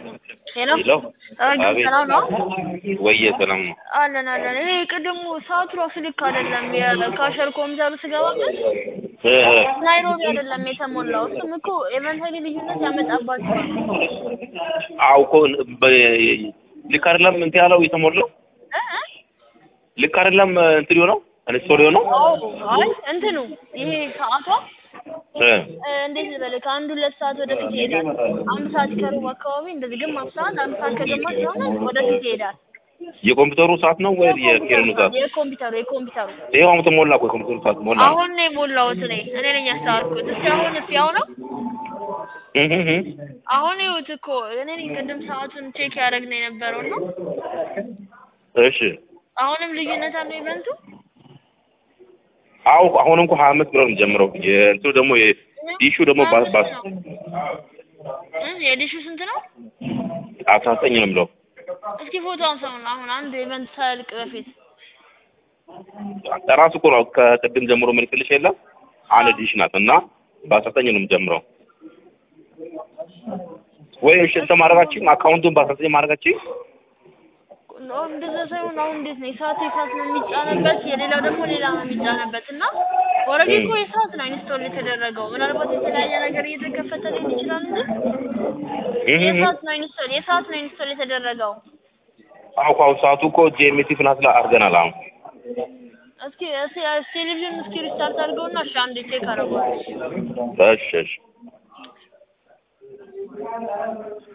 ሄሎ ሄሎ አቤት አቤት ሰላም ነው ወየ ሰላም ነው አለን አለን ይሄ ቅድሙ ሰዓቱ ራሱ ልክ አይደለም የካሸር ኮምፒውተሩ ስገባበት እ ናይሮቢ አይደለም የተሞላው እሱም እኮ ኤቨንታሊ ልዩነት ያመጣባቸዋል አዎ እኮ በ- ልክ አይደለም እንትን ያለው የተሞላው እ እ? ልክ አይደለም እንትን የሆነው አንስቶል የሆነው አዎ አይ እንትኑ ይሄ ሰዓቷ እ እ፣ እንዴት ልበልህ ከአንድ ሁለት ሰዓት ወደፊት ይሄዳል አንድ ሰዓት ከሩብ አካባቢ እንደዚህ ግማሽ ሰዓት አንድ ሰዓት ከግማሽ የሆነ ወደፊት ይሄዳል የኮምፒውተሩ ሰዓት ነው ወይ የኬርኑ ሰዓት? የኮምፒውተሩ የኮምፒውተሩ ይኸው አሁን ተሞላ እኮ የኮምፒውተሩ ሰዓት ሞላ። አሁን ነው የሞላሁት እኔ እኔ ነኝ ያስተዋልኩት እስኪ አሁን እስኪ ያው ነው እህ እህ እህ። አሁን ይኸውት እኮ እኔ ነኝ ቅድም ሰዓቱን ቼክ ያደረግነው የነበረው ነው እሺ አሁንም ልዩነት አለው ኢቨንቱ አዎ አሁን እንኳን ሀያ አምስት ብር ነው የሚጀምረው። የእንትኑ ደግሞ የዲሹ ደግሞ ባ- ባ- እ የዲሹ ስንት ነው አስራ ዘጠኝ ነው የሚለው እስኪ ፎቶ አንሳውን አሁን አንድ ኢቨንት ሳያልቅ በፊት ራሱ እኮ ነው ከቅድም ጀምሮ ምልክልሽ የለም አንድ ዲሽ ናት እና በአስራ ዘጠኝ ነው የምጀምረው። ወይ እሺ እንትን ማድረጋችን አካውንቱን በአስራ ዘጠኝ ማድረጋችን ኖ እንደዛ ሳይሆን አሁን እንዴት ነው የሰዓቱ የሰዓት ነው የሚጫንበት የሌላው ደግሞ ሌላ ነው የሚጫንበት እና ኦልሬዲ እኮ የሰዓት ነው ኢንስቶል የተደረገው ምናልባት የተለያየ ነገር እየተከፈተ ሊሆን ይችላል እንጂ የሰዓት ነው ኢንስቶል የሰዓት ነው ኢንስቶል የተደረገው አዎ አሁን ሰዓቱ እኮ ጂኤምቲ ፍላት ላይ አድርገናል። አሁን እስኪ እስኪ ቴሌቪዥን እስኪ ሪስታርት አድርገውና እሺ አንዴ ቼክ አደርገዋለሁ እሺ እሺ